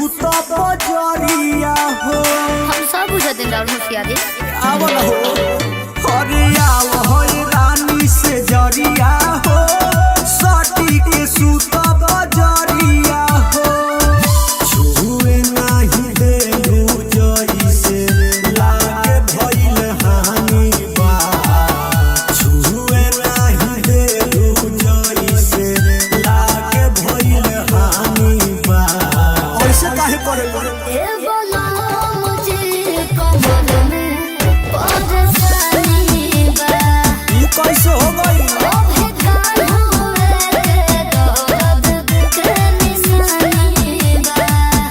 सूत बजरिया हो हम सब बुझत दिन राउर होशियारी आवल हो अरे आव हो रानी से जरिया हो सटी के सूत बजरिया हो छुए नाही दे जइसे लागे भइल हानि बा छुए नाही दे जइसे लागे भइल हानि बा ऐसे काहे करे ए बोला मुझे कमर में परेशानी बा ई कैसे हो गई ओ भेदान होवे के दर्द के निशानी बा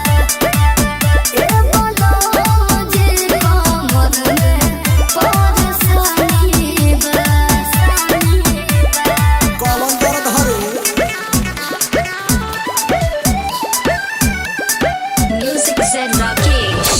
ए बोला मुझे कमर में परेशानी बा कलम दर्द हरे Music said Rakesh.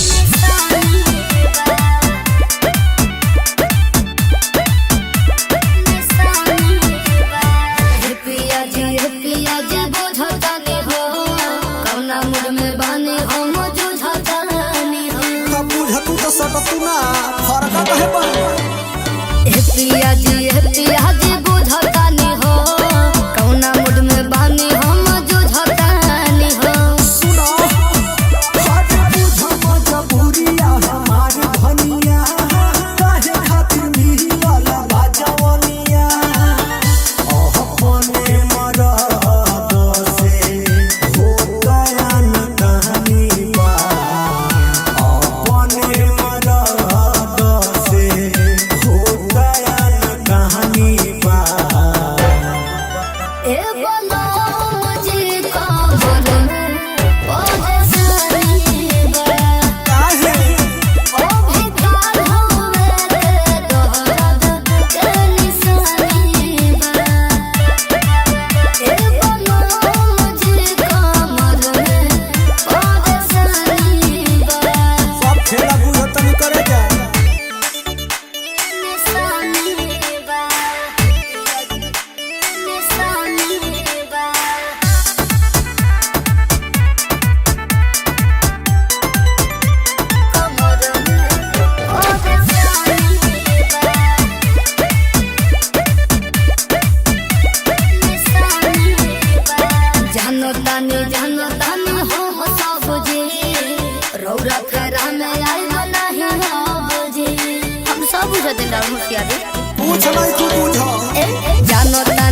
पिया जी पिया जी बुझतानी हो कौना मुड़ में बानी हो मुझुझतानी हो का बुझतू तो सटतू ना फरका कहे पर हे पिया जी हे पिया जी बुझतानी हो कौना मुड़ में बानी हो मुझुझतानी हो सुनो हट बुझ मजबूरिया हमार धनिया काहे खातिर मिलल बाजवनिया ओह पने मरद से हो गया न कहानी बा अपने मरद से हो गया न कहानी बा ए बोलो मुझे कमर में परेशानी बा काहे ओ भिखार होवे के दर्द के निशानी बा ए बोलो मुझे कमर में परेशानी बा सब खेला बुझतनी करे जा निशानी बा निशानी बा कमर में परेशानी बा जानो तानी जानो तानी हो हो सब जी रौरा फेरा में आई नहीं हो जी हम सब बुझते ना होशियारी पूछ नहीं तू बुझ जानो तानी